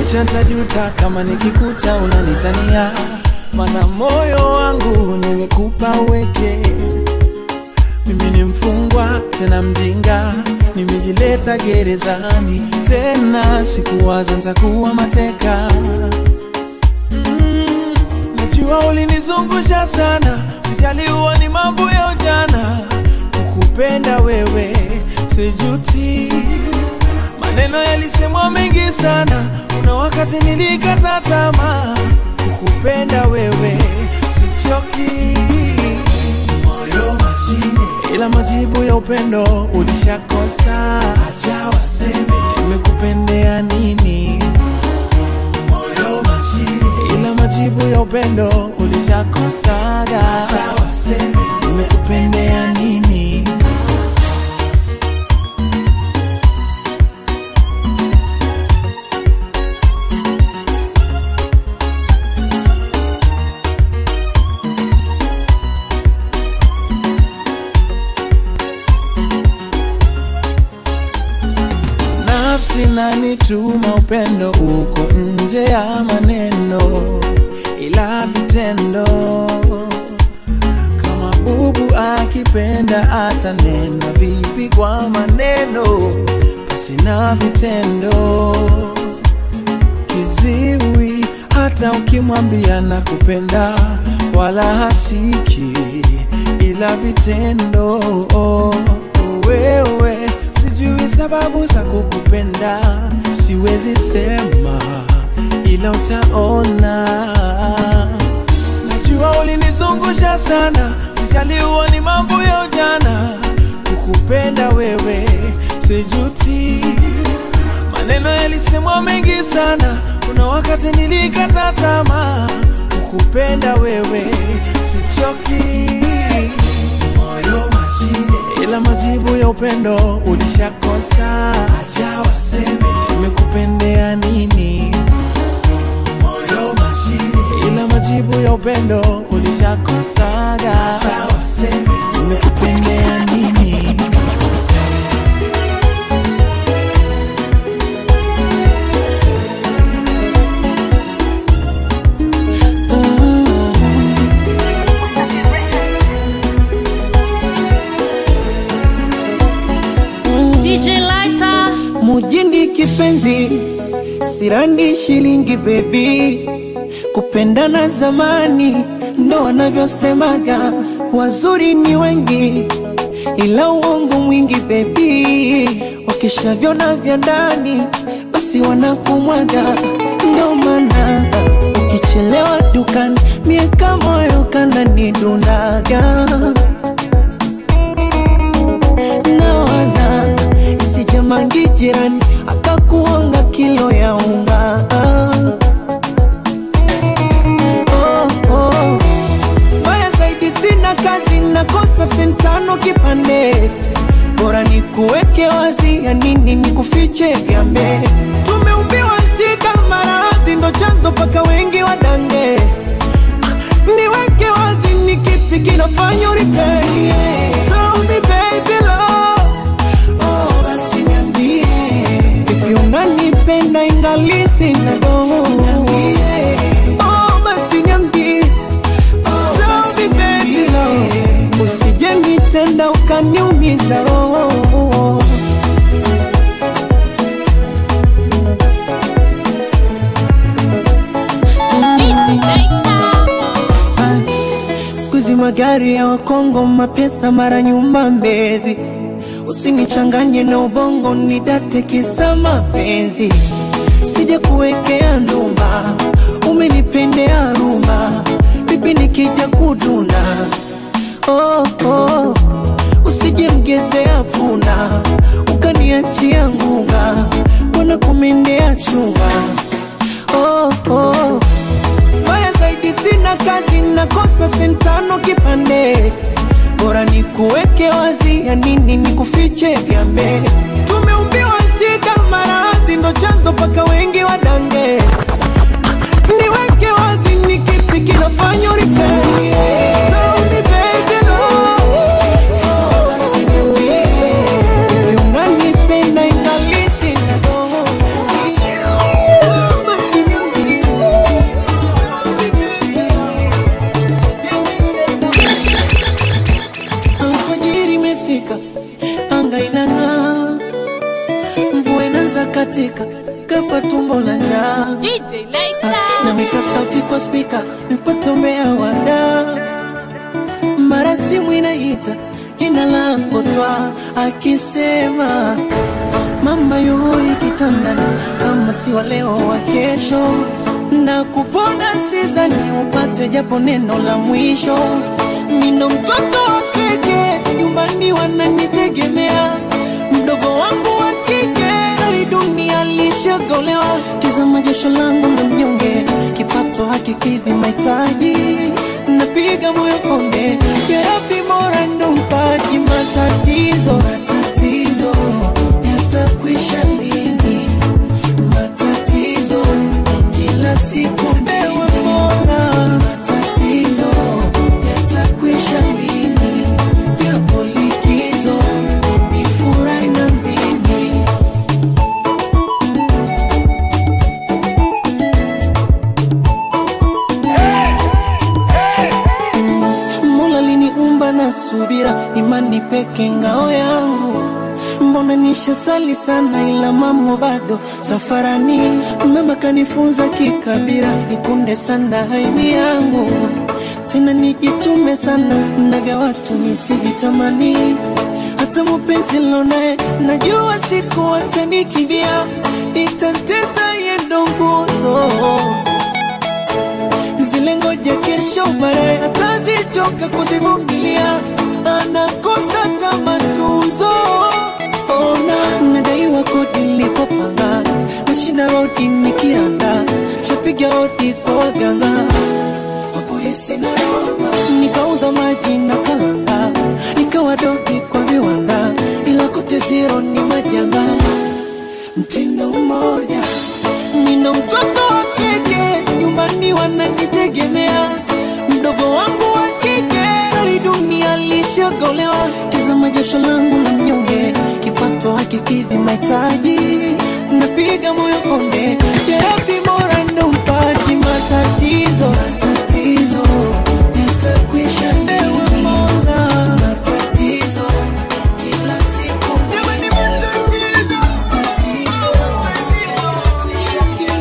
kucha ntajuta kama nikikuta unanitania, mana moyo wangu nimekupa uweke. Mimi ni mfungwa tena mjinga, nimejileta gerezani tena, sikuwaza ntakuwa mateka. Mm, najua ulinizungusha sana, sijaliwa ni mambo ya ujana, kukupenda wewe sijuti Maneno yalisemwa mengi sana, kuna wakati nilikata tamaa. Kukupenda wewe sichoki, moyo mashine, ila majibu ya upendo ulishakosa. Acha waseme nimekupendea nini, moyo mashine, ila majibu ya upendo ulishakosaga. Acha waseme nimekupendea nini. nafsi nanituma upendo uko nje ya maneno, ila vitendo. Kama bubu akipenda atanena vipi kwa maneno, basi na vitendo. Kiziwi hata ukimwambia na kupenda, wala hasiki, ila vitendo. Wewe sijui sababu za kukupenda, siwezi sema, ila utaona. Najua ulinizungusha sana, sijaliwa ni mambo ya ujana. Kukupenda wewe sijuti, maneno yalisemwa mengi sana, kuna wakati nilikata tamaa. Kukupenda wewe sichoki, moyo mashine, ila majibu ya upendo ulishakosa. Acha waseme nimekupendea nini, moyo mashine, ila majibu ya upendo ulishakosaga. Acha waseme nimekupendea nini. DJ Lighter. mujini kipenzi, sirani shilingi bebi, kupendana zamani ndo wanavyosemaga, wazuri ni wengi ila uongo mwingi bebi, wakishavyona vya ndani basi wanakumwaga, ndo maana ukichelewa dukani mieka moyo kananidundaga nawaza isijamangi jirani akakuonga kilo ya unga oh, oh. Mbaya zaidi sina kazi nakosa sentano kipande bora ni kuweke wazi ya nini ni kufiche vyambe tumeumbiwa shida maradhi ndo chanzo paka wengi wadange niweke wazi ni kipi kinafanya uripei Tell me baby love Oh, basi niambie vipi unanipenda ingali sina doho Oh, basi niambie Tell me baby love usije nitenda ukaniumiza roho siku hizi magari ya wakongo mapesa mara nyumba mbezi usinichanganye na ubongo nidate kisa mapenzi sija kuwekea ndumba umenipendea rumba vipi nikija kuduna oh, oh. usije mgezea punda ukaniachia ngunga wana kumendea chunga oh, oh. Mbaya zaidi sina kazi, nakosa sentano kipande, bora ni kuweke wazi, ya nini ni kufiche vyambe. Tumeumbiwa shida, maradhi ndo chanzo paka wengi wadange. Niweke wazi, ni kipi kinafanya uripei? Tell me baby, oh, basi niambie, unanipenda ingali sina doho. naweka sauti kwa spika nipate umea wada mara simu inaita jina langu twa akisema mama yuhoi kitandani kama si wa leo wa kesho na kupona sizani upate japo neno la mwisho nino mtoto wa keke nyumbani wananitegemea mdogo wangu wa kike ari dunia lishagolewa tizama jasho langu la mnyonge kipato hakikidhi mahitaji napiga moyo konde yarabi mora ndo mpaji matatizo matatizo yatakwisha lini matatizo kila siku ewe mola matatizo yatakwisha lini yapo likizo nifurahi na mimi Mola liniumba na subira, imani peke ngao yangu. Mbona nishasali sana, ila mambo bado safarani. Mama kanifunza kikabira, nikunde sana haimi yangu, tena nijitume sana na vya watu nisivitamani. Hata mupenzi lonaye najua siku atanikimbia, itatesa yendo nguzo zile ngoja kesho baadaye atazichoka kuzivumilia, anakosa tamatuzo. Ona nadaiwa kodi nilipopanga, nashinda rodi nikiranda, shapiga hodi kwa waganga wakuhisi na roba, nikauza maji na kalanga, nikawa dogi kwa viwanda, ila kote zero ni majanga mtindo mmoja. Nina mtoto wa kike nyumbani wananitegemea, mdogo wangu wa kike hali dunia lishagolewa. Tazama jasho langu la mnyonge, kipato hakikidhi mahitaji, napiga moyo konde, yarabi mora ndo mpaji matatizo matatizo yatakwisha, ewe Mola matatizo kila siku Jamani, matatizo matatizo yatakwisha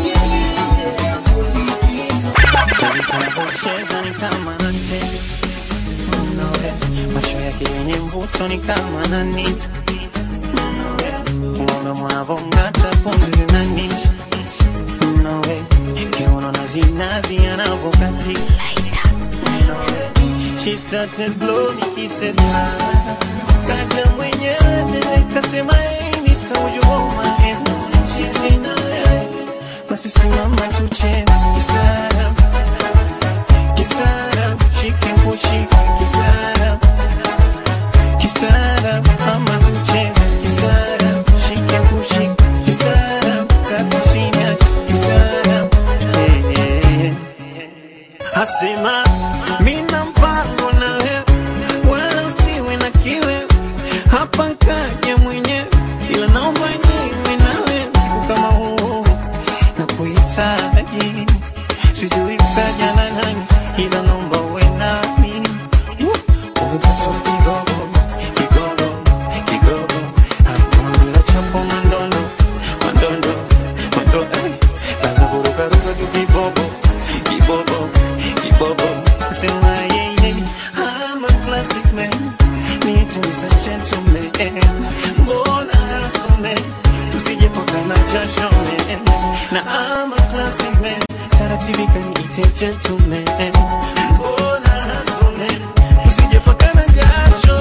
Anavyocheza ni kama anacheza Mnoge. macho yake yenye mvuto ni kama ananita Mnoge. uoga mwavong'ata pumzi zinanisha Mnoge. kiuno na zinazi anavyokatika Mnoge. She started blowing kisses kaja mwenyewe mbele kasema hey Mr. would you hold my hands now she's in a basi simama tucheze kistaarabu kistaarabu shike kushika kistaarabu kistaarabu ama tucheze kistaarabu shike kushika kistaarabu kakusinya kistaarabu Eh, eh, eh. asema mina mpango na wewe wala usiwe na kiwe hapa kaja mwenyewe ila naomba niwe nawe siku kama huu na kuhitaji sijui kaja na nani ila naomba uwe nami umepata kigogo kigogo kigogo hatamla chapo mandondo mandondo mandondo eh. kaza kurukaruka tu kibobo kibobo kibobo sema yeye I'm a classic man need to be a gentleman mbona asome tusijepakana jasho man na I'm a classic man taratibika niite gentleman mbona asome tusijepakana jasho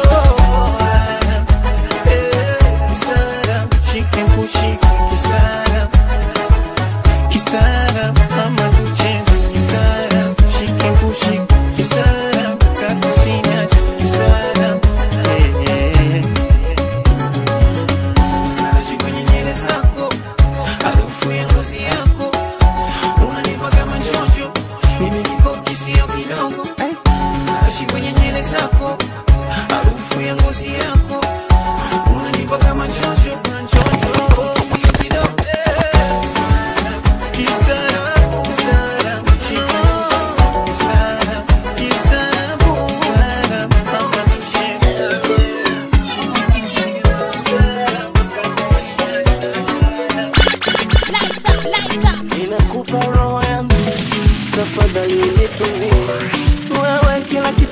Eh, kistaarab, shike kushika kistaarab kistaarab ama tucheze kistaarab shike kushika kistaarab kakusinya kistaarab Eh, eh, eh. Naishi kwenye nywele zako, harufu ya ngozi yako unanipa kama njojo, mimi niko kisio kidogo. Naishi kwenye nywele zako, harufu ya ngozi yako unanipa kama njojo, njojo, sio kidogo. Kistaarabu, kistaarabu, shika kistaarabu, kistaarabu, kistaarabu, kama tucheze. Lights up, lights up. Inakupa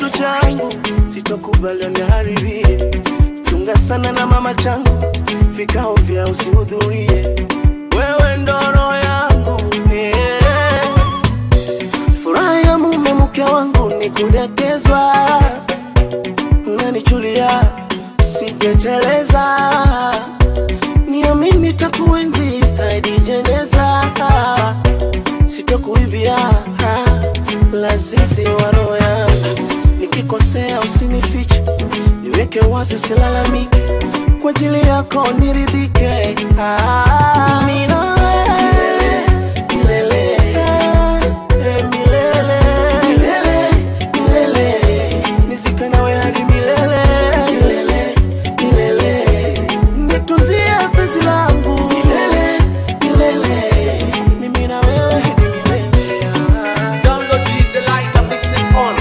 kitu changu sitokubali uniharibie chunga sana na mama changu vikao vya usihudhurie wewe ndo roho yangu yeah. furaha ya mume mke wangu ni kudekezwa unanichulia sijeteleza niamini takuenzi hadi jeneza sitokuibia lazizi wa roho yangu nikikosea usinifiche niweke wazi usilalamike kwa ajili yako niridhike ah, nina wewe milele, eh, milele, milele, milele. Nizike nawe hadi milele, milele, milele. Nitunzie penzi langu milele, milele. Mimi na wewe hadi milele. Download DJ Lighter mixes on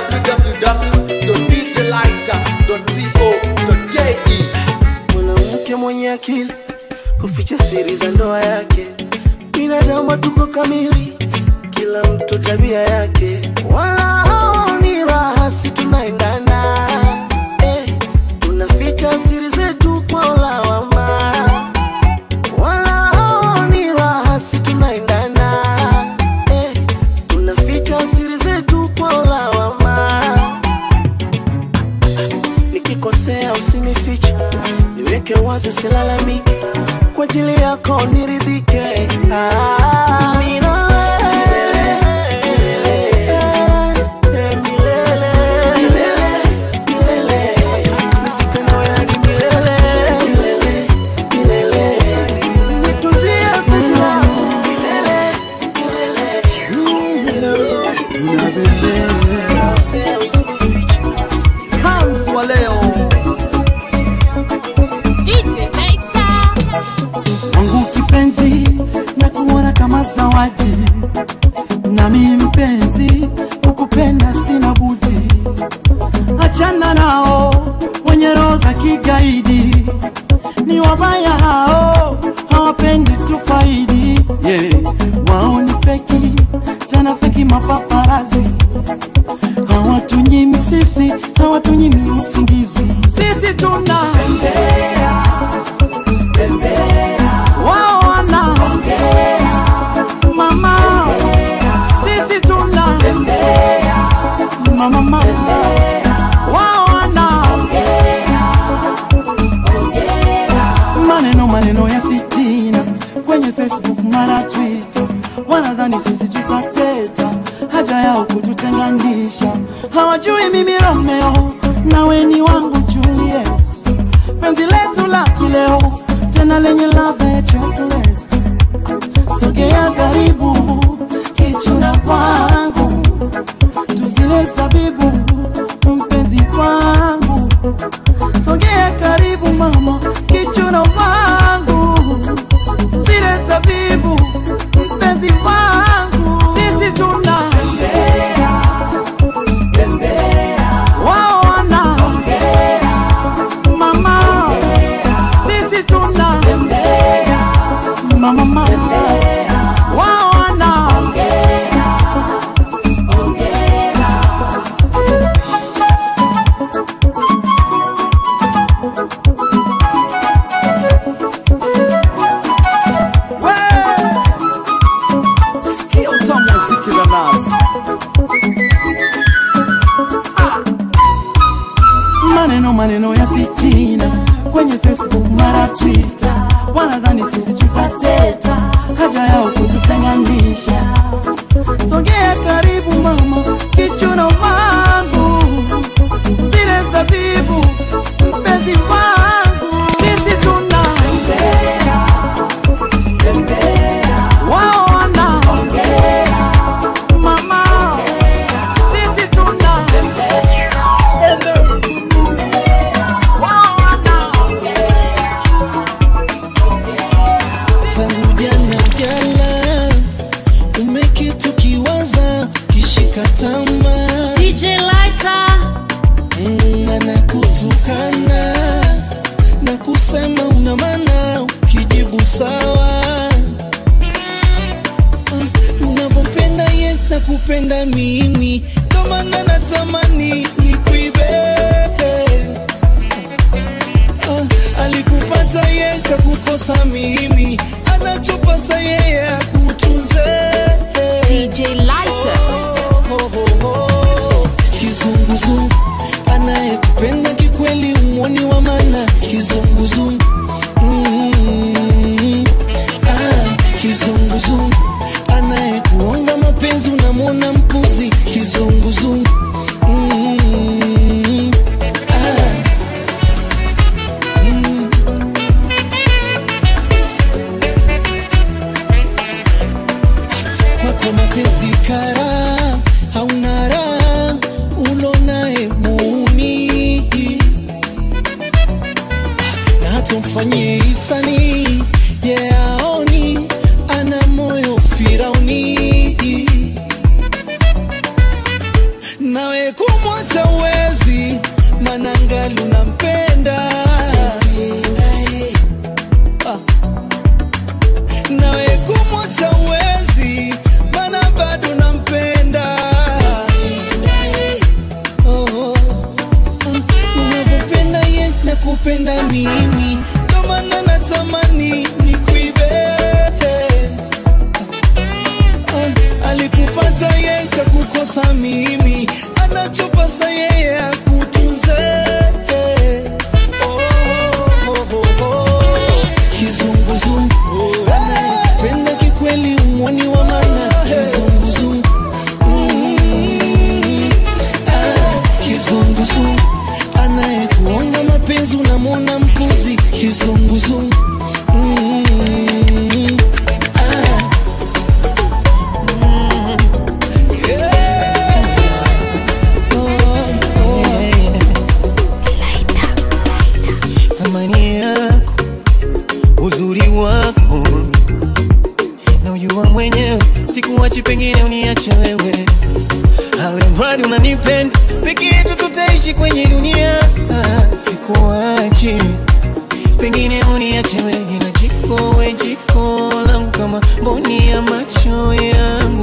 www.djlighter.co.ke mwanamke mwenye akili kuficha siri za ndoa yake binadamu tuko kamili kila mtu tabia yake wala haoni raha si tunaendana eh, tunaficha siri zetu kwa ulawama wala haoni raha si tunaendana eh, tunaficha siri zetu kwa ulawama nikikosea usinifiche niweke wazi usilalamike kwa ajili yako niridhike ah, mimi na wewe, eh, milele, milele. Nisike nawe hadi milele, milele. Nitunzie penzi langu milele, milele. Nikikosea usinifiche Hans wa leo DJ Lighter. wangu kipenzi na kuona kama zawadi nami mpenzi kukupenda sina budi achana nao wenye roho za kigaidi ni wabaya hao hawapendi tufaidi yeah. wao ni feki tena feki mapaparazi hawatunyimi sisi hawatunyimi usingizi sisi tuna wao wana mama sisi tuna mama mama wao wana maneno maneno ya fitina kwenye facebook mara twitter wanadhani sisi tutateta haja yao kututenganisha hawajui mimi romeo nawe ni wangu juliet penzi letu la kileo tena lenye ladha ya chocolate sogea karibu kichuna kwangu tuzile zabibu mpenzi kwangu sogea karibu mama kichuna kwangu tuzile zabibu mpenzi kwangu sisi tuna wao wana mama sisi tuna mama mama wao wana sikia utamu wa ziki la nazo maneno maneno ya fitina kwenye facebook mara twitter wanadhani sisi tutateta haja yao kututenganisha sogea karibu mama kichuno wangu zile zabibu mpenzi wangu sisi tuna wao wana mama sisi tuna wao wana tangu jana jana umekitu kiwaza kishika tama DJ Lighter. mm, anakutukana na kusema una maana ukijibu sawa Ah, unavyopenda ye na kupenda mimi ndo maana natamani kukosa mimi anachopasa yeye akutunze DJ Lighter. Oh, oh, oh, oh. kizunguzungu anayekupenda kikweli umwoni wa mana kizunguzungu mm, ah, kizunguzungu anayekuonga mapenzi unamwona mpuzi kizunguzungu mm, ah, mm. kwako mapenzi kara hauna raha ulonaye muni na hata mfanyie hisani ye aoni ana moyo firauni nawe kumwacha uwezi manangali unampenda ah nawe kumwacha uwezi mana bado nampenda oh, oh, oh. unavyopenda ye na kupenda mimi ndo maana natamani nikuibe oh, alikupata ye kakukosa mimi anachopasa yeye akutunze oh, oh, oh, oh. kizunguzungu anayependa kikweli umwoni wa mana kizunguzungu Mm, ah, kizunguzungu anayekuonga mapenzi unamwona mpuzi kizunguzungu Mm, ah, yeah. Oh, oh. thamani yako uzuri wako na ujua mwenyewe sikuwachi pengine uniache wewe alimradi unanipenda peke yetu tutaishi kwenye dunia Ah, sikuwachi pengine uniache wewe na jiko we jiko langu kama mboni ya macho yangu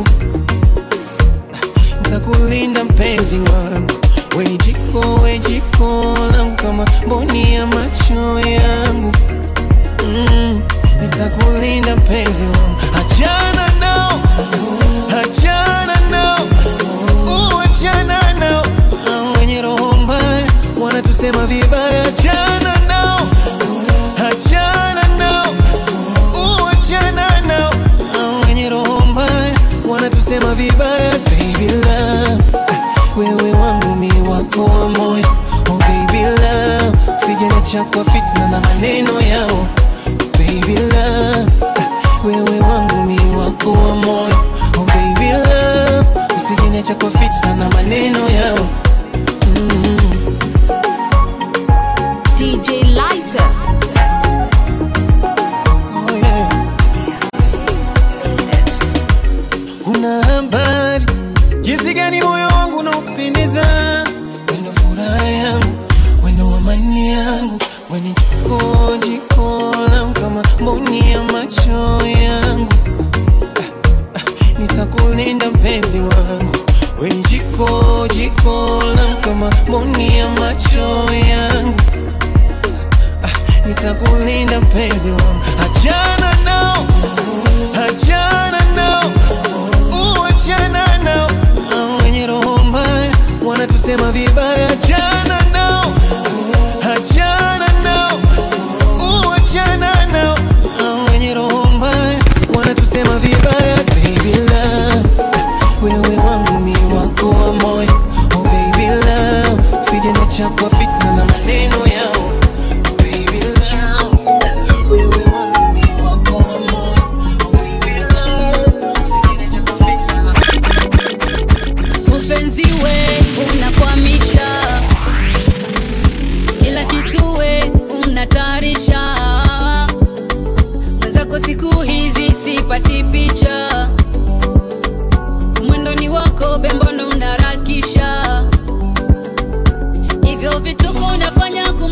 ntakulinda mpenzi wangu weni jiko we jiko langu kama mboni ya macho yangu mm, nitakulinda mpenzi wangu achana nao achana nao uachana nao Hao wenye roho mbaya wanatusema vibaya achana nao achana nao uachana nao Hao wenye roho mbaya wanatusema vibaya baby love wewe wangu mi wako wa moyo oh baby love sijenacha kwa fitna na maneno yao baby love wewe wangu mi wako wa moyo oh baby love usijenacha kwa fitna na maneno yao DJ Lighter. oh yeah. Una habari jinsi gani moyo wangu unaupendeza, wendo furaha yangu, wendo amani yangu, weni jiko jiko langu kama mboni ya macho yangu. Ah, ah, Nitakulinda mpenzi wangu, weni jiko jiko langu kama mboni ya macho yangu nitakulinda mpenzi wangu, achana nao, achana nao, uachana nao, Hao wenye roho mbaya wanatusema vibaya, achana nao, achana nao, uachana nao, Hao wenye roho mbaya wanatusema vibaya, baby love, wewe wangu mi wako wa moyo, oh baby love, usijeniacha kwa fitna na maneno yao Baby love, wewe wangu mi wako wa moyo. Oh baby love, usiniache kwa fitna na Mpenzi we unakwamisha kila kitu we unatarisha mwenzako siku hizi sipati picha mwendoni wako bembono unarakisha hivyo vituko unafanya ku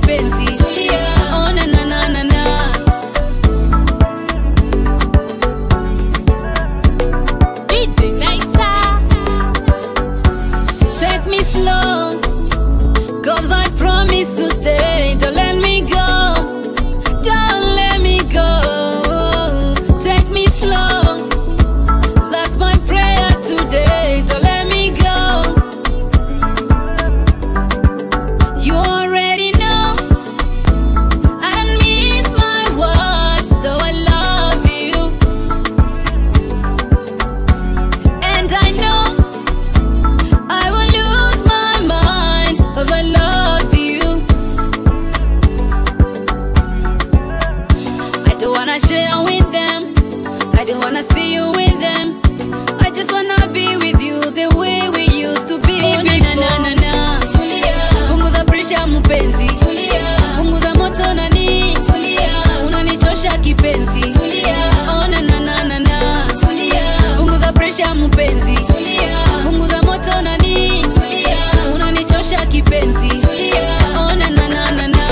kipenzi tulia oh, na, na, na, na, na. DJ Lighter. Take me slow, cause I promise to stay. Don't let me go, don't let me go. Take me slow, that's my prayer today. Don't let me go. You already know I don't miss my words, though I love you. And I know I will lose my mind cause I love you. I don't wanna share with them. I don't wanna see you with them. I just wanna be with you the way we used to be. Oh, na, na, na, na, na. Punguza pressure mpenzi. Punguza moto nani. Unanichosha kipenzi. Oh, na, na, na, na, na. Punguza pressure mpenzi. Punguza moto nani. Unanichosha kipenzi. Oh, na, na, na, na, na.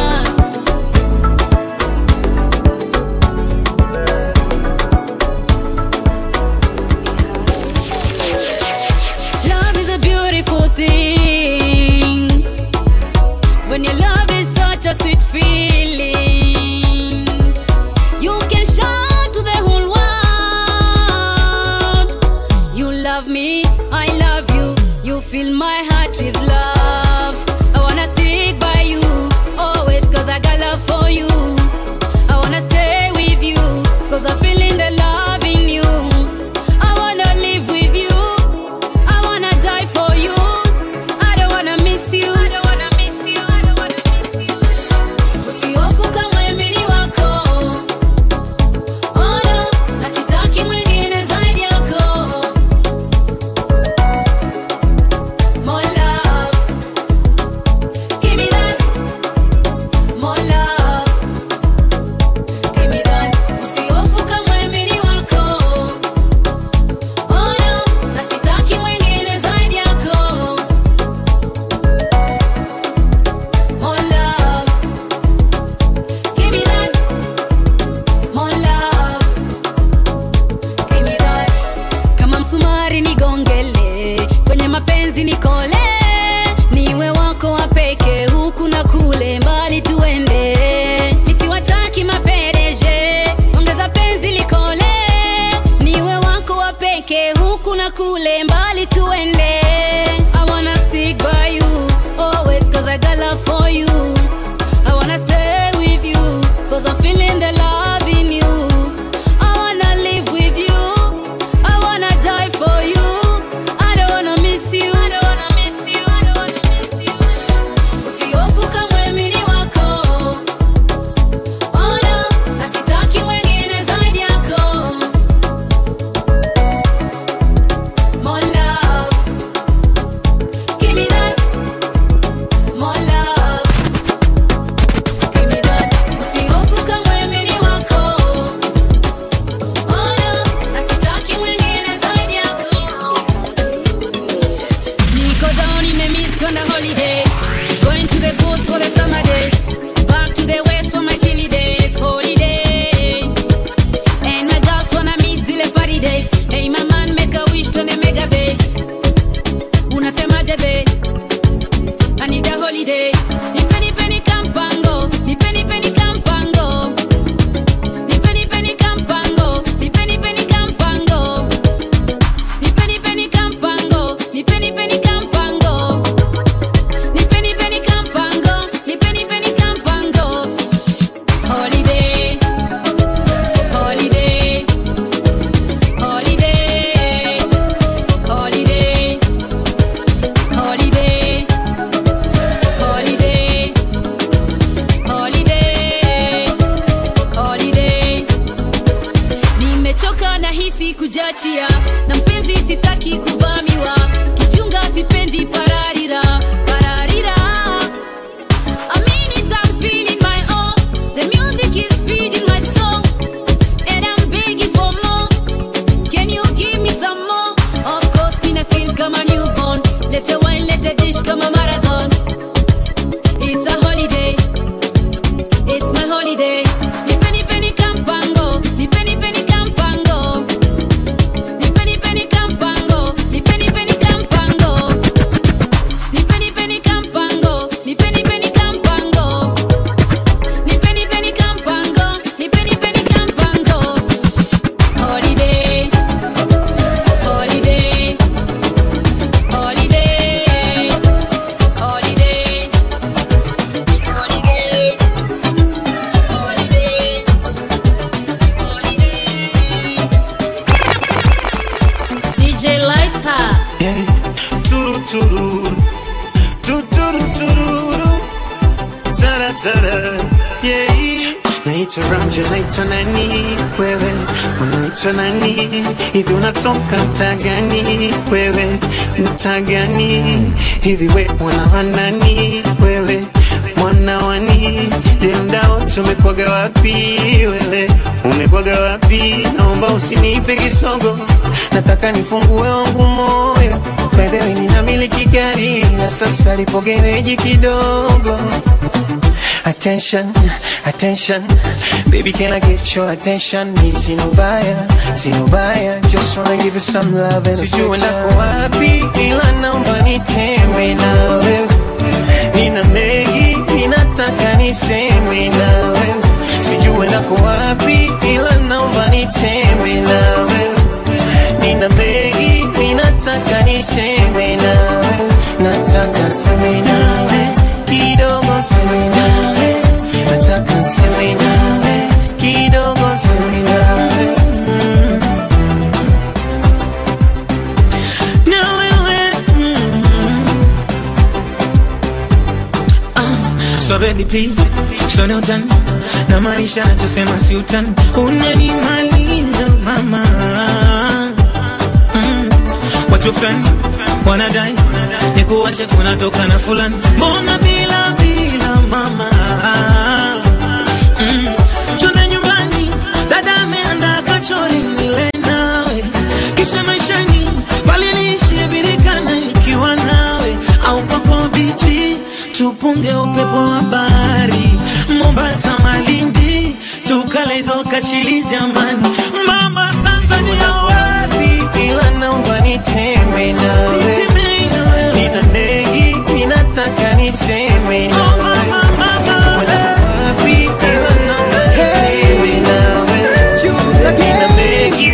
Love is a beautiful thing. When your love is such a sweet feeling, you can shout to the whole world. You love me, I love you. You fill my heart with love. I wanna stick by you always, cause I got love for you. I wanna stay with you, cause I feel in the love in you. I wanna live with you. I wanna die for you. I don't wanna miss you. I don't wanna miss you. I don't wanna miss you. Usihofu kama mimi ni wako. Oh no, na sitaki mwingine zaidi yako. More love. Give me that. More love. Give me that. Usihofu kama mimi ni wako. Oh no, na sitaki mwingine zaidi yako. More love. Give me that. More love. Give me that. Kama msumari nigongele, kwenye mapenzi nikole, niwe wako wa peke, huku na kule, mbali tuende, nisiwataki mapereje, ongeza penzi likole, niwe wako wa peke, huku na kule, mbali tuende. I wanna stick by you always, cause I got love for you. I wanna stay with you, cause I'm feeling the love in you. I wanna live with you. I wanna die for you. I don't wanna miss you. I don't wanna miss you. I don't wanna miss you. Usihofu kama mimi ni wako. Oh no, na sitaki mwingine zaidi yako. More love. Give me that. More love. Give me that. Usihofu kama mimi ni wako. Oh no, na sitaki mwingine zaidi yako. Niko down nimemiss kwenda holiday. Going to the coast for the summer days. Back to the west for my chilly days. Holiday. And my girls wanna miss zile party days. Hey my man make a wish twende mega base. Unasemaje be? I need a holiday. Nipe nipe ni kampango. Nipe nipe ni kampango. Nipe nipe ni kampango. Nipe nipe ni kampango. Nipe nipe ni kampango. Nipe nipe ni kampango. Nipe nipe ni kampango. Nipe nipe ni kampango. Holiday. Holiday. Holiday. Holiday. Holiday. Holiday. Holiday. Holiday. Nimechoka na hisi kujachia na mpenzi sitaki kuvamiwa kichunga sipendi pararira pararira I mean it, I'm feeling my own. The music is feeding my soul, and I'm begging for more. Can you give me some more? Of course, me na feel kama newborn. Let a wine, let a dish kama marathon. It's a holiday. taratara yeah. Naitwa Ramja, naitwa nani wewe, unaitwa nani hivi, unatoka mtaa gani wewe, mtaa gani hivi, we mwana wa nani wewe, mwana wani je, mdao tumekwaga wapi wewe, umekwaga wapi? Naomba usinipe kisogo, nataka nifungue wangu moyo By the way, ninamiliki gari na sasa lipo gereji kidogo Attention, attention Baby, can I get your attention? Ni sinubaya, sinubaya Just wanna give you some love and Sijui nako wapi ila naomba nitembe na wewe Nina mengi, ninataka niseme na wewe Sijui nako wapi ila naomba nitembe na wewe Nina mengi, ninataka niseme na wewe Nataka niseme nawe kidogo niseme nawe Nataka niseme nawe kidogo niseme nawe mm. Na wewe So baby please, so no utani na maanisha nachosema si utani, unanimaliza mama. Mm. Watu fulani wanadai nikuache kunatoka na fulani, mbona bila bila mama mm. Twende nyumbani, dada ameandaa kachori nile nawe, kisha maishani bali niishie birikana nikiwa nawe, au kwako bichi tupunge upepo wa bahari Mombasa, Malindi, tukale hizo kachili jamani, mama Tanzania wapi? ila naomba nitembe nawe Nitemei na wewe. Nina mengi, ninataka niseme Oh, nawe mama, mama, Wapi ila naomba nitembe nawe Nina mengi,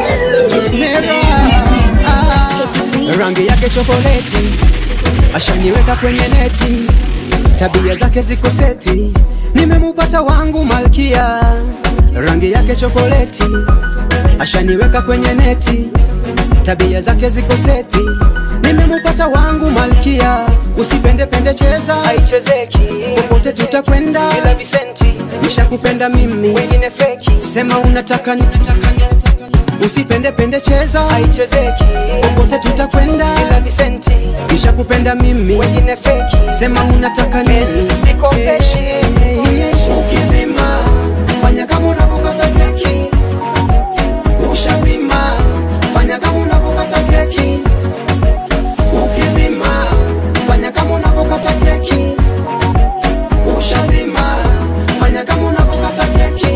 rangi yake chokoleti, ashaniweka kwenye neti, tabia zake ziko seti, nimemupata wangu malkia. Rangi yake chokoleti, ashaniweka kwenye neti, tabia zake ziko seti, nimemupata wangu malkia. Usipende pende, cheza haichezeki, popote tutakwenda bila visenti. Nishakupenda mimi, wengine feki, sema unataka ninataka Usipende pende, cheza haichezeki, popote tutakwenda bila visenti. Nishakupenda mimi, wengine feki, sema unataka nini, sikopeshi. Ukizima fanya kama unavyokata keki, ushazima fanya kama unavyokata keki. Ukizima fanya kama unavyokata keki, ushazima fanya kama unavyokata keki.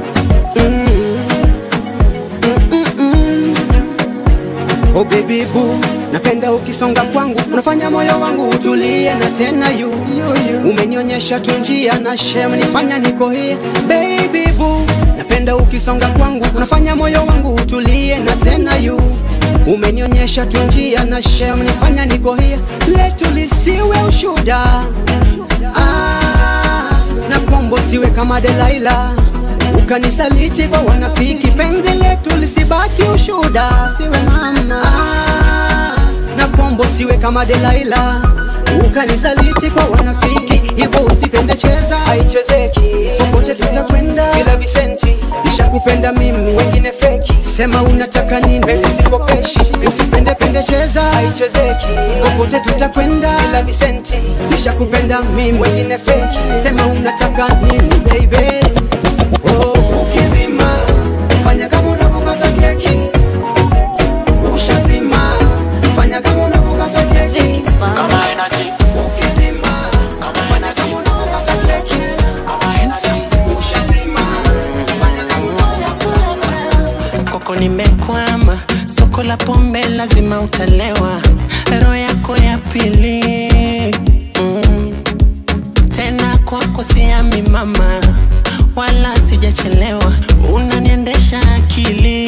Oh baby boo, napenda ukisonga kwangu, unafanya moyo wangu utulie na tena yu umenionyesha tu njia na shem nifanya niko here. Baby boo, napenda ukisonga kwangu, unafanya moyo wangu utulie na tena yu umenionyesha tu njia na shem nifanya niko here. Letu lisiwe ushuda ah, na kwambo siwe kama Delaila ukanisaliti kwa wanafiki, penzi letu lisibaki ushuda, siwe mama ah, na kwambo siwe kama Delaila ukanisaliti kwa wanafiki, hivyo usipende, cheza haichezeki, popote tutakwenda bila visenti. Nishakupenda mimi, wengine feki, sema unataka nini, penzi sikopeshi. Usipende pende, cheza haichezeki, popote tutakwenda bila visenti. Nishakupenda mimi, wengine feki, sema unataka nini baby. Oh, ukizima fanya kama unavyokata keki, ushazima fanya kama unavyokata keki. Kama energy, Ukizima fanya kama unavyokata keki, kama energy. ushazima fanya kama unavyokata kwako nimekwama, soko la pombe lazima utalewa, roho yako ya pili mm. Tena kwako siami mama, wala sijachelewa, unaniendesha akili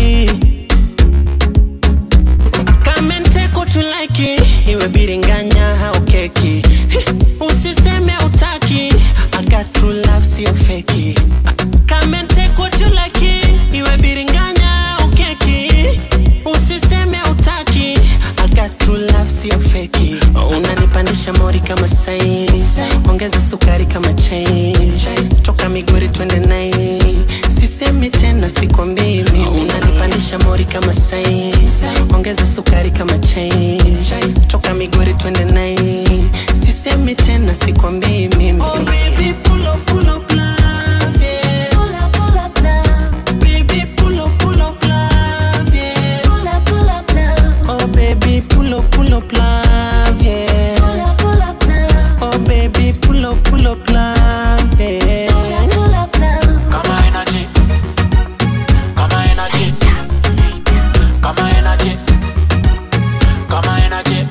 kama nteko tulaki iwe biringanya au keki usiseme utaki I got true love sio feki kama nteko tulaki iwe biringanya au keki usiseme utaki I got true love sio feki unanipandisha mori kama saini ongeza sukari sukari kama chai toka migori twende nai sisemi tena sikwambii mimi unanipandisha mori kama sai ongeza sukari kama chai toka migori twende nai sisemi tena sikwambii mimi oh, baby, pull up, pull up, love, yeah. Pull up, pull up, love. Baby, pull up, pull up, love, yeah. Pull up, pull up, love. Oh baby, pull up, pull up, love, yeah. Pull up, pull up, love. Oh baby, pull up, pull up, love, yeah. Pull up, pull up, love. Kama energy. Kama energy. Kama energy. Kama energy.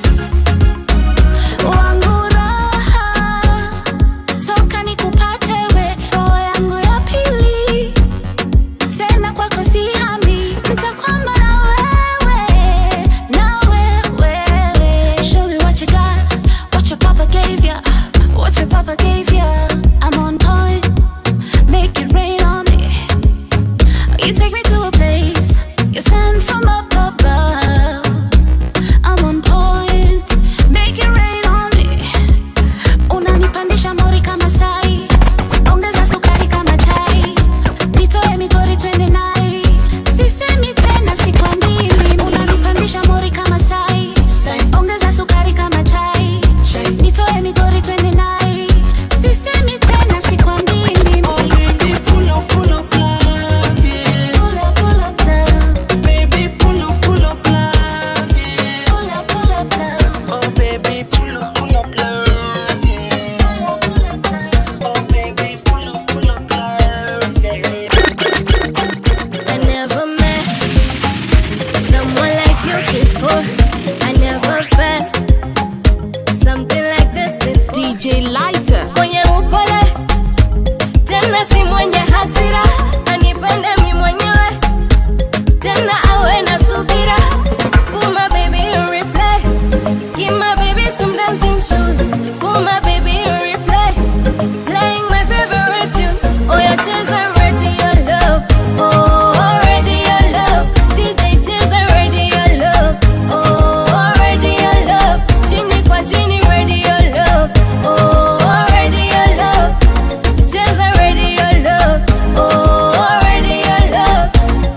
Wangu raha, toka nikupate we, roho yangu ya pili. Tena kwako sihami, nitakwama na wewe, na wewe. Show me what you got, what your papa gave ya, what your papa gave ya. I'm on point, make it rain on me. You take me to a place, you send from up above. I'm on point, make it rain on me. Unanipandisha mori kama sai, ongeza sukari kama chai, nitoe migori twende nai. Sisemi tena sikwambii mimi. Unanipandisha mori kama sai, ongeza sukari kama chai, nitoe migori twende nai. Sisemi tena sikwambii mimi. Oh baby, pull up, pull up, love, yeah. Pull up, pull up, love. Baby, pull up, pull up, love, yeah. Pull up, pull up, love. Oh baby, pull up, pull up, love, yeah. Pull up, pull up, love. Oh baby, pull up, pull up, love, yeah. I never met someone like you before. I never felt something like this before. DJ Lighter. Mwenye upole tena si mwenye hasira, anipende mi mwenyewe tena awe na subira. Put my baby in replay, give my baby some dancing shoes. Put my baby in replay, playing my favorite tune. Oh yeah, cheza radio love, oh radio love, DJ cheza radio love, oh radio love, chini kwa chini radio love, oh radio love, cheza radio love, oh radio love.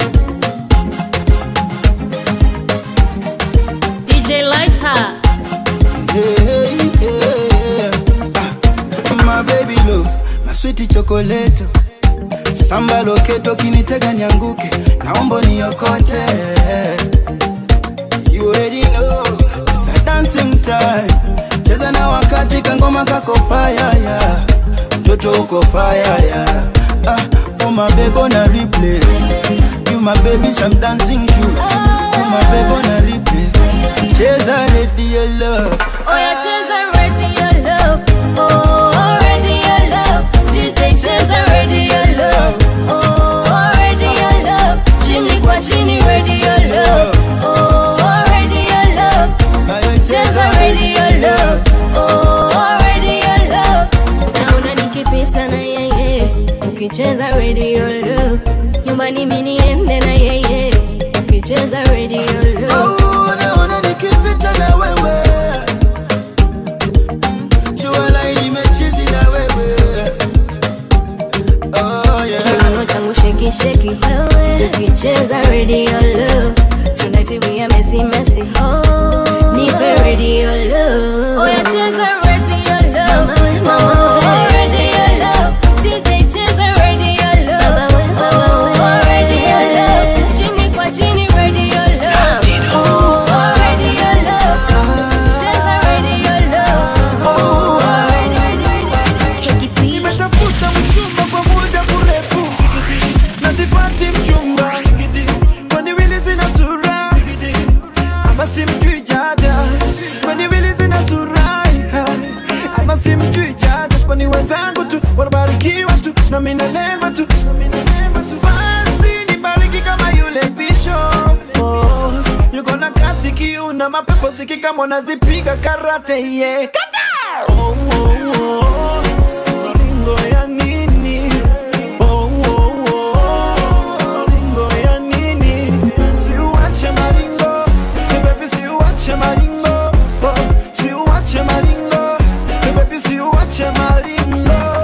DJ Lighter. Hey, yeah. Ah, my baby love, my sweet chocolate. Samba loketo kinitega nianguke, naomba niokote. You already know, it's a dancing time. Cheza na wakati kangoma kako fire yeah. Mtoto uko fire yeah. Ah, oh my baby on a replay. You my baby some dancing shoes. Oh my baby on a replay. Cheza radio love. Oh yeah, cheza radio love. Oh, radio love. DJ cheza radio love. Oh, radio love. Chini kwa chini radio love. Oh, radio love. Cheza radio love. Oh, radio love. Naona nikipita na yeye. Ukicheza radio love. Nyumbani mimi niende na yeye. Ukicheza radio love. Oh, naona nikipita na wewe Jua laini mechizi na wewe Oh yeah Kiuno changu sheki sheki wewe ukicheza radio love tonight we are messy messy oh nipe radio love oh yeah cheza radio love mama oh radio love DJ cheza radio love oh radio love chini kwa chini radio love oh radio love cheza radio love oh radio nimetafuta mchumba kwa muda mrefu na sipati mchumba kwani wili zina sura ama simjui jaja kwani wili zina sura ama simjui jaja kwani wenzangu tu wanabarikiwa tu na mimi nalemba tu basi nibariki kama yule bishop oh, yuko na kazi kiu na mapepo sikika mwanazipiga karate yeah. Kata! oh, oh, oh. Maringo ya nini? Oh, oh, oh. Maringo ya nini? Siuache maringo. Hey, baby, siuache maringo. Oh, siuache maringo. Hey, baby, siuache maringo.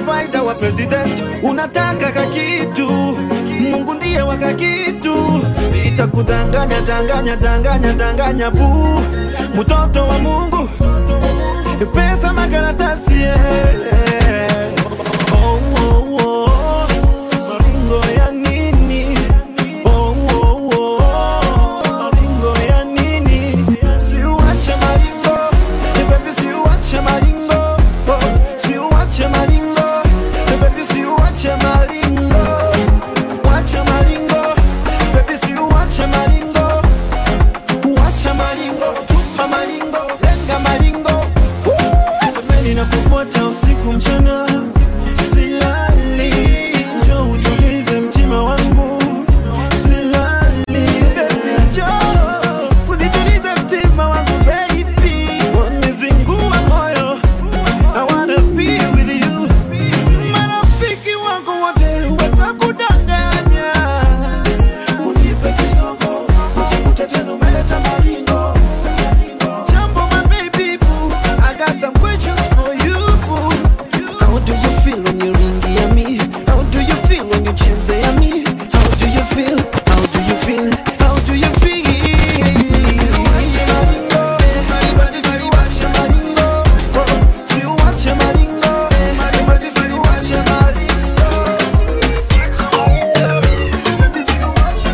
provider wa president unataka kakitu mungu ndiye wa kakitu sitakudanganya danganya danganya danganya bu mtoto wa mungu pesa makaratasi yeah. oh, oh, oh. maringo ya nini oh, oh, oh. maringo ya nini siuache maringo baby siuache maringo oh, siuache maringo baby siuache maringo wache maringo baby siuache maringo uache maringo tupa maringo lenga maringo jamani na kufuata usiku mchana silali njo utulize mtima wangu silali baby njo unitulize mtima wangu baby wanizingua moyo I wanna be with you marafiki wangu wote watakudanganya unipe kisogo ujikute tena umeleta maringo jambo my baby boo I got some questions for you boo how do you feel when you ringi ya me how do you feel when you cheze ya me how do you feel how do you feel how do you feel Siuache maringo, maribadi siuache maringo, oh, siuache maringo, maribadi siuache maringo. Baby, siuache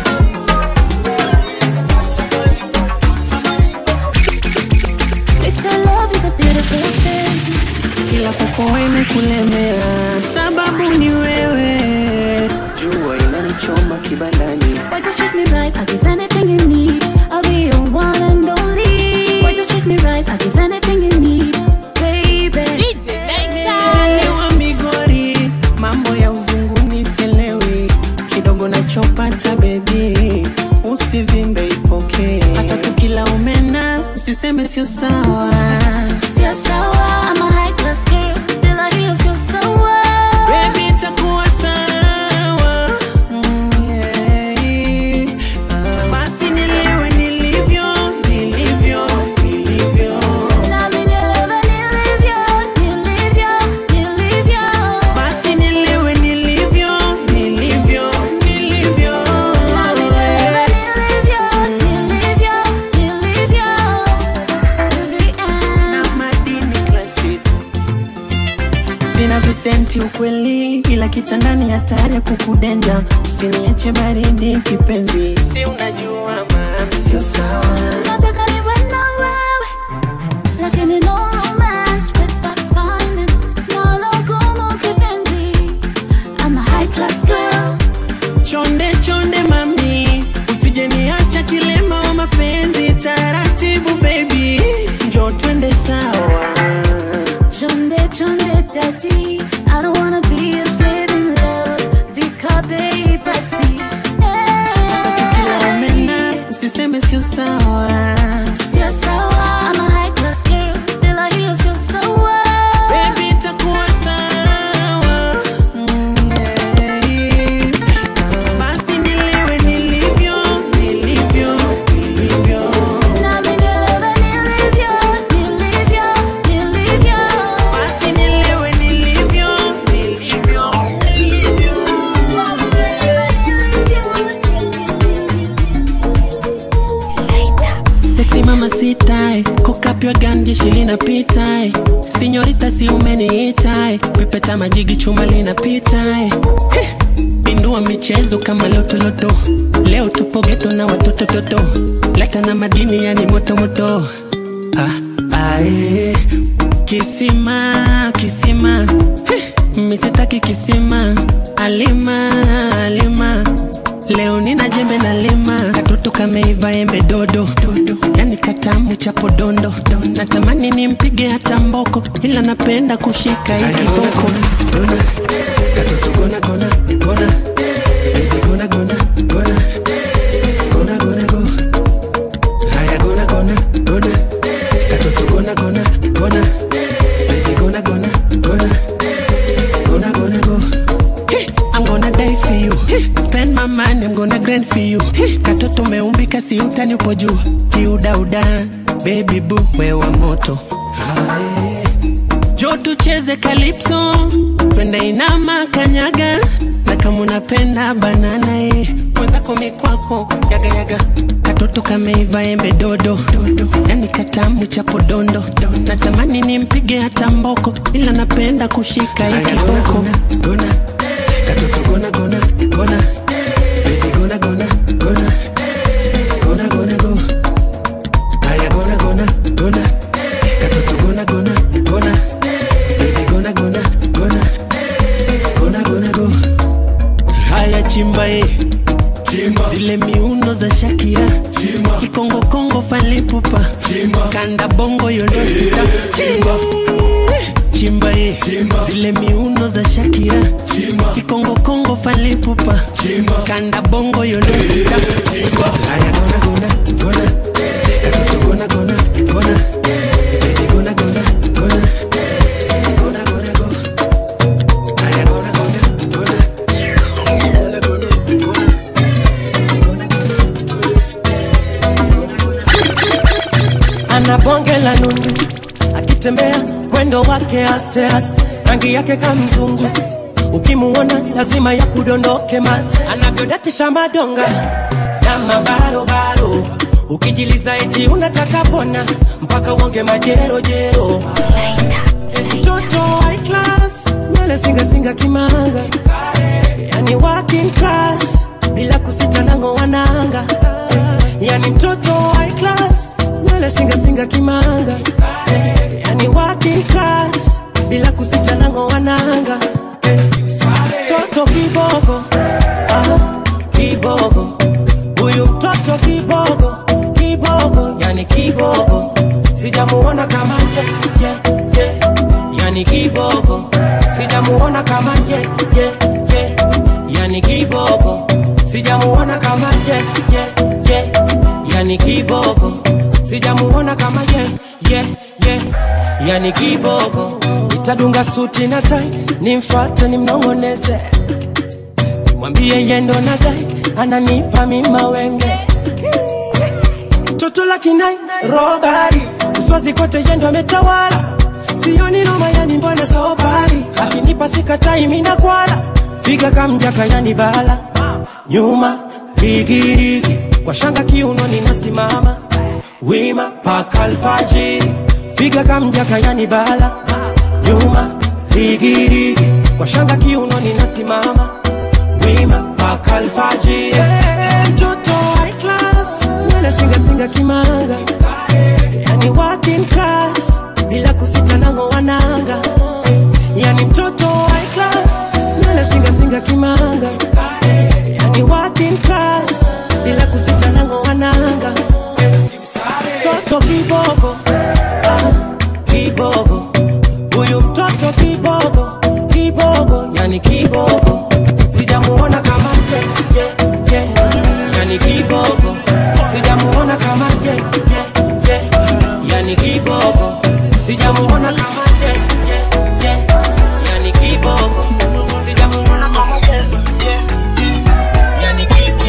This your love is a beautiful thing. ila kwako imekulemea, sababu ni wewe. Jua inanichoma kibandani, Why just treat me right? I'll give anything you need. I'll be your one and only. Why just treat me right? I'll give anything you need, baby. Elewa Migori, mambo ya uzunguni sielewi, kidogo nachopata bebi, usivimbe ipokee, hata tukila umena usiseme sio sawa. Sio sawa, I'm a high class girl. Bila hiyo sio sawa. Baby, itakuwa sawa. Mm, yeah. Ah, Basi nilewe nilivyo, nilivyo, nilivyo. Nami nielewe nilivyo, nilivyo, nilivyo. Basi nilewe nilivyo, nilivyo, nilivyo. Nami nielewe nilivyo, nilivyo, nilivyo. Na madini classic. Sina visenti ukweli, ila kitandani hatari ya kukudenja. Usiniache baridi kipenzi, si unajua ma sio sawa. Nataka niwe na wewe, lakini no romance without finance. Nalo gumu kipenzi. I'm a high class girl. Chonde chonde mami, usije niacha kilema wa mapenzi. Taratibu baby, njo twende sawa. Chonde chonde daddy, I don't wanna be a slave in love. Vikabe basi, Kila umena usiseme sio sawa. sio sawa. I'm a high class girl, bila hiyo sio sawa. Baby, itakuwa sawa. Mm, yeah. Ah, Basi nilewe nilivyo, nilivyo, nilivyo. Nami nielewe nilivyo, nilivyo, nilivyo. Basi nilewe nilivyo, nilivyo, nilivyo. Nami nielewe Sexy mama sitai, kokapywa ganje shilinapitai sinyorita si umeniitai pepeta majigi chuma linapitae Pindua michezo kama lotoloto leo tupo geto na watoto toto leta na madini yani moto moto ah, ae. kisima kisima Heh, misitaki kisima alima alima leo nina jembe na lima katoto kameiva embe dodo, dodo. yani katamu cha podondo natamani nimpige hata mboko ila napenda kushika hii kiboko Gona, katoto gona gona gona Baby, gona gona gona gona gona go haya gona gona gona katoto gona gona gona Baby, gona gona gona gonna gonna go. Hey, I'm gonna die for you. Hey, spend my money, I'm gonna grind for you. Hey, katoto umeumbika si utani upo juu. Kiudauda, baby boo, wewa moto. Aye. Jo njoo tucheze kalipso twende inama kanyaga na kama unapenda banana e mwenzako mikwako yagayaga katoto kameiva embe dodo dodo yani katamu cha podondo natamani nimpige hata mboko ila napenda kushika hii kiboko gona katoto gona gona gona baby gona gona gona gona gona go aya gona gona gona katoto gona gona gona baby gona gona gona gona gona go haya chimba e chimba zile miuno za Shakira chimba kikongo kongo falipupa chimba kanda bongo yondo sita chimba chimba e chimba zile miuno za Shakira chimba kikongo kongo falipupa chimba kanda bongo yondo sita chimba haya gona gona gona katoto gona gona gona baby gona gona gona gona gona go haya gona gona gona ana bonge la nundu akitembea mwendo wake aste aste rangi yake kamzungu ukimuona lazima ya kudondoke mate anavyodatisha madonga na mabarobaro ukijiliza eti unataka pona mpaka uonge majerojero mtoto high class nywele singasinga kimanga yani working class bila kusita nango wananga yani mtoto high class nywele singasinga kimanga yani working class bila kusita nango wananga mtoto kibogo ah, kibogo huyu mtoto kibogo kibogo yani kibogo sijamuona kama ye, ye, ye. yani kibogo sijamuona kama ye, ye, ye. yani kibogo sijamuona kama ye, ye, ye. yani kibogo sijamuona kama ye, ye, ye. yani kibogo itadunga suti na tai nimfate nimnongoneze nimwambie yendo na dai ananipa mima wenge toto la kinai robari uswazi kote yendo ametawala sioni noma yani mbona sobari akinipa sikatai mina kwala figa kamjaka yani bala nyuma rigirigi kwa shanga kiuno ninasimama wima paka alfajiri figa kamjaka yani bala nyuma rigirigi kwa shanga kiuno ninasimama wima paka alfajiri hey, mtoto high class nywele singasinga kimanga yani working class bila kusita nango wananga yani mtoto high class nywele singasinga kimanga yani working class bila kusita nango wananga mtoto kibogo ah, kibogo huyu mtoto kibogo kibogo yani kibogo sijamuona kama ye, ye, ye. yani kibogo sijamuona kama ye, ye, ye. yani kibogo sijamuona kama ye, ye, ye. yani kibogo sijamuona kama ye, ye, ye. yani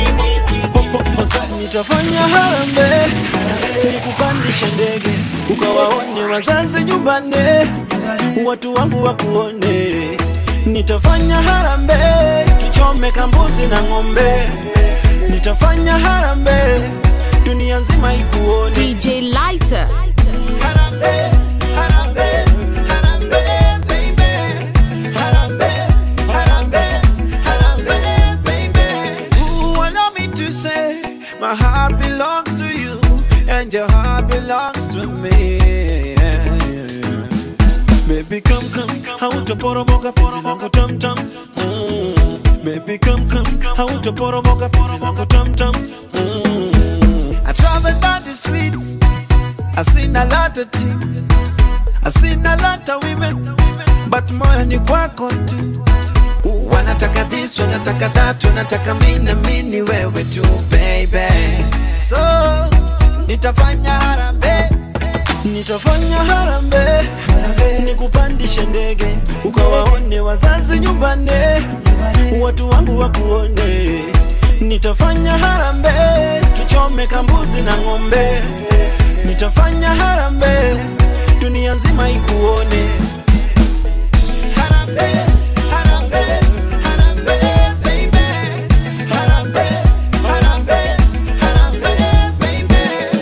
nitafanya harambe nikupandishe ndege ukawaone wazazi nyumbani watu wangu wakuone nitafanya harambe tuchome kambuzi na ng'ombe nitafanya harambe dunia nzima ikuone DJ Lighter. harambe harambe harambe baby harambe harambe harambe baby Ooh, allow me to say my heart belongs to you and your heart belongs to me Baby come come hautaporomoka penzi langu tam tam mm. Baby come come hautaporomoka penzi langu tam tam mm. I travel down the streets I seen a lot of things I seen a lot of women but moyo ni kwako tu wanataka this wanataka that wanataka mi na mi ni wewe tu baby so nitafanya harambe nitafanya harambe nikupandishe ndege ukawaone wazazi nyumbani watu wangu wakuone nitafanya harambe tuchome kambuzi na ng'ombe nitafanya harambe dunia nzima ikuone Harambee, harambee, harambee, baby. Harambee, harambee, harambee, baby.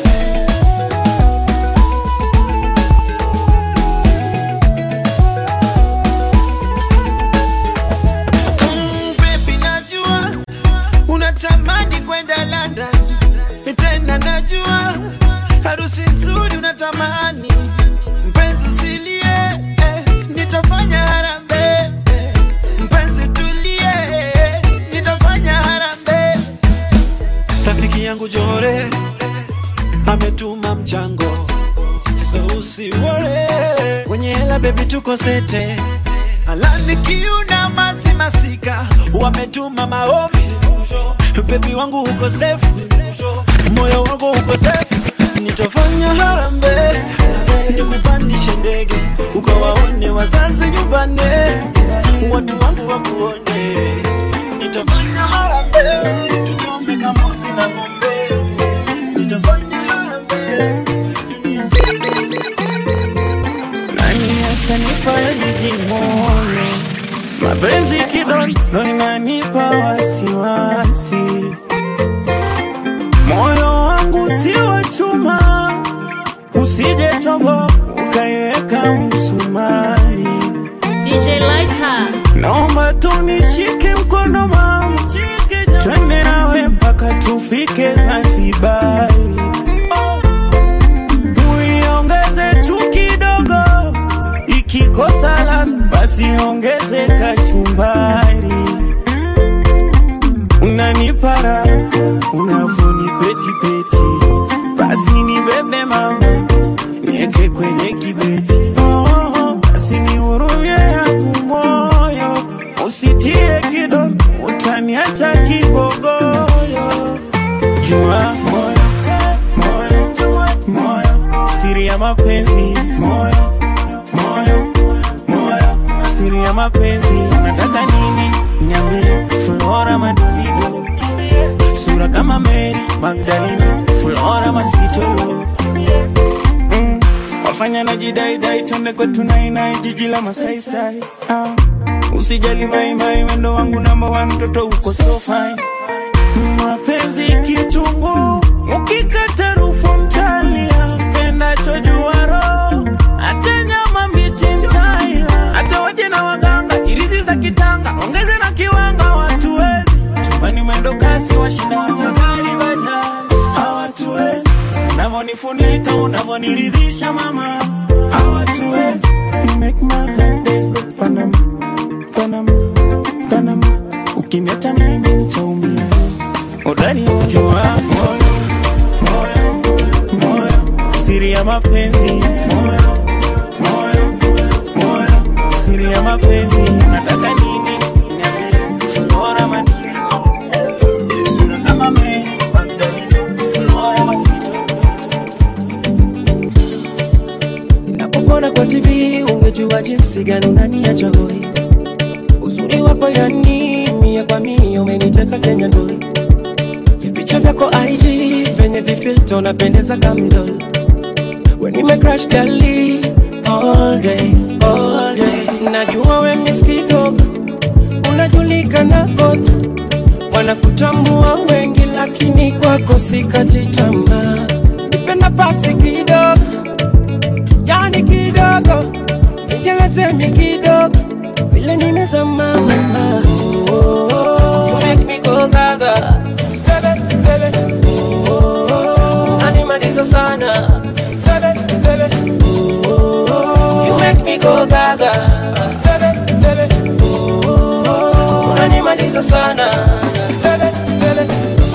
Mm, baby, najua unatamani kwenda London, tena najua harusi nzuri unatamani. Mpenzi usilie, eh, nitafanya harambee. eh, Mpenzi tulie, eh, nitafanya harambee. Rafiki yangu Jore ametuma mchango, so usiwore kwenye hela baby, tuko sete Alani kiuna masi masika wametuma maombi bebi wangu uko safe moyo wangu uko safe nitafanya harambe nikupandishe ndege ukawaone wazazi nyumbani watu wangu wakuone nitafanya harambe tuchome kamusi na ng'ombe nitafanya harambe dunia nani atanifariji moyo mapenzi kidogo inanipa wasiwasi moyo wangu si wa chuma usije tobo ukaiweka msumari DJ Lighter. naomba tunishike mkono mama twende nawe mpaka tufike zanzibari uiongeze tu kidogo ikikosa laza basi ongeze kachumbari unanipara unavonipetipeti basi nibebe mama nieke kwenye kibeti oh, oh, basi nihurumie yangu moyo usitie kidogo utaniacha kibogoyo jua moyo moyo moyo siri ya mapenzi moyo moyo moyo siri ya mapenzi nataka nini niambie flora madolido sura kama meri magdalino flora masitolo mm. wafanya na jidaidai twende kwetu nainai jiji la masaisai ah. usijali maimai wendo wangu namba wa mtoto uko so fine mapenzi kichungu ukikata rufu mtalia pendacho juaro hata nyama mbichi ntaila hata waje na waganga irizi za kitanga ongeze na kiwanga watuwezi chumbani mwendo kasi washinda watagari bajaji hawatuwezi unavonifunika unavoniridhisha mama hawatuwezi You make my heart go Panama, Panama, Panama ukiniacha mimi nitaumia udani jua moyo moyo moyo siri ya mapenzi moyo moyo moyo siri ya mapenzi nataka nini niambie flora madino sura kama me magdalino flora masito Napokona kwa TV ungejua jinsi gani unaniacha hoi. Uzuri wako yani mia kwa mia umeniteka Kenya ndoi. Vipicha vyako IG venye vifilter unapendeza kamdol. When you make crash gali all day, all day. Najua we miss kidogo, unajulikana kote, wanakutambua wengi, lakini kwako sikati tamaa. Nipe nafasi kidogo yani kidogo nijelezemi kidogo vile nimezama mama oh, oh, you make me go gaga bebe bebe oh, oh, animaliza sana bebe bebe oh, oh, you make me go gaga bebe bebe oh, oh, unanimaliza sana bebe bebe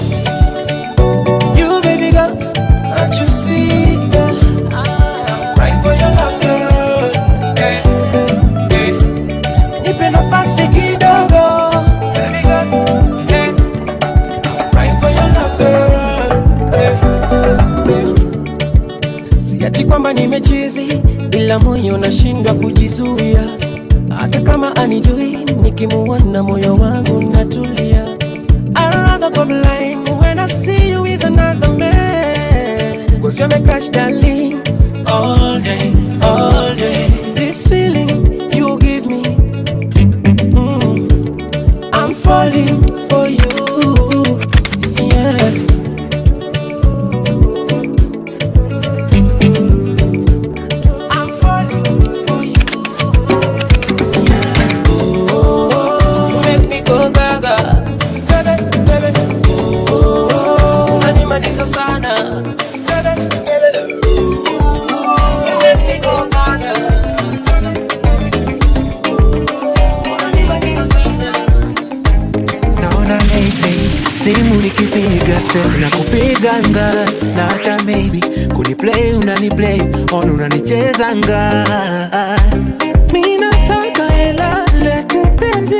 you baby girl can't you see that Right for your love, girl. Eh, eh. Nipe nafasi kidogo, baby girl. Eh, right for your love, girl. Eh, eh. Si ati kwamba nimechizi, ila moyo nashindwa kujizuia. Hata kama anijui, nikimuona moyo wangu natulia. I'd rather go blind when I see you with another man. Cause you're my crush, darling. All day, all day. This feeling you give me, simu nikipiga stress na kupiganga na hata maybe kuniplay unaniplay on unanichezanga mina saka hela letu penzi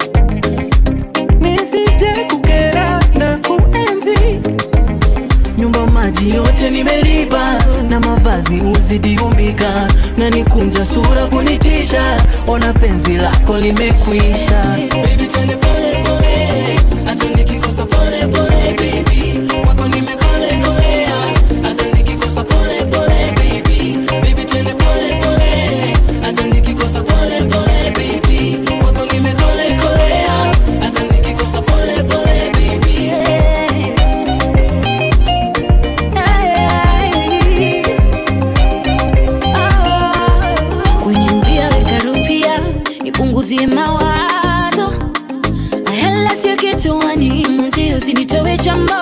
nisije kukera na kuenzi nyumba maji yote nimelipa na mavazi uzidi umbika na nikunja sura kunitisha ona penzi lako limekwisha Baby, twende pole pole, hata nikikosa pole pole, baby. Kwako nimekole kolea, hata nikikosa pole pole, baby. Baby, twende pole pole, hata nikikosa pole pole, baby. Kwako nimekole kolea, hata nikikosa pole pole, baby. kwenye mpia weka rupia ipunguzie mawazo hela sio kituani mwenzio sinitowe chambo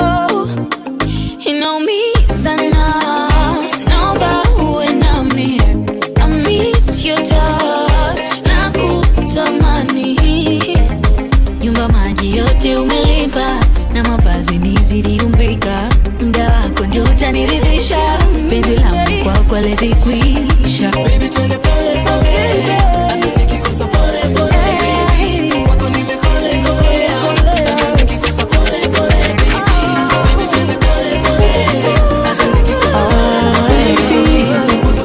inaumiza na naomba uwe nami I miss your touch na kutamani nyumba maji yote umelipa na mavazi nizidi umbika mda wako ndio utaniridhisha penzi langu kwako alizikwisha Baby, twende pole pole, hata nikikosa pole pole, baby. Kwako nimekole kolea, hata nikikosa pole pole, baby. Baby, twende pole pole, hata nikikosa pole pole,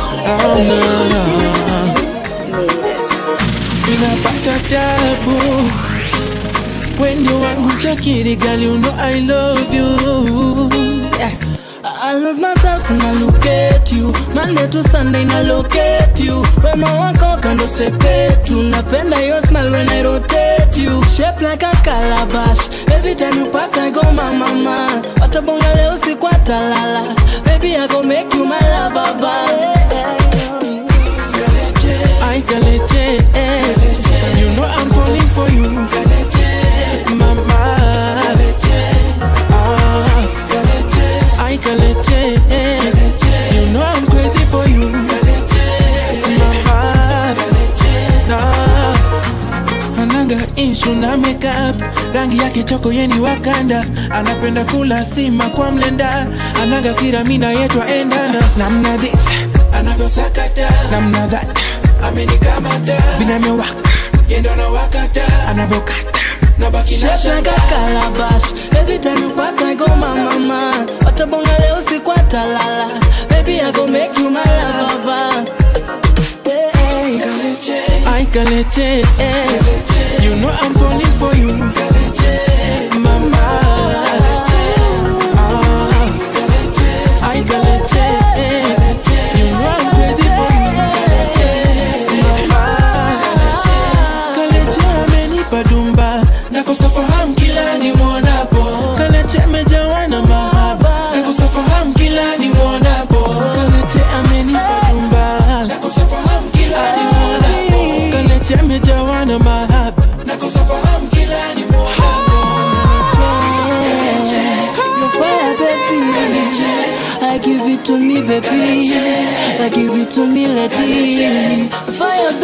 ninapata tabu wendi wangu chakiri girl you know I love you yeah. I lose myself when I look at you Monday to Sunday na locate you Wema wako kando sepetu Napenda your smile when I rotate you Shape like a calabash Every time you pass I go mama mama Watabonga leo siku atalala Baby I go make you my lover I Kaleche, eh. You know I'm falling for you Mama Ah. I Kaleche, eh. You know I'm crazy for you Mama Nah. anaga ishu na makeup rangi yake choko yeni wakanda anapenda kula sima kwa mlenda anaga sira mina yetwa endana namna this anavyosakata namna that amenikamata vile amewaka yendo anawakata anavyokata nabaki na shanga calabash Every time you pass I go mama man Watabonga leo siku atalala Baby I go make you my lover I Kaleche, eh. You know I'm falling for you Mama Ah. I Kaleche, eh. You know I'm crazy for you Mama Kaleche amenipa dumba Nakosa fahamu kila nimwonapo Kaleche amejawa na mahaba Nakosa fahamu kila nimwonapo Kaleche amenipa dumba Nakosa fahamu kila nimwonapo Kaleche amejawa na mahaba Nakosa fahamu kila nimwonapo Your fire baby I give it to me baby I give it to me lady Fire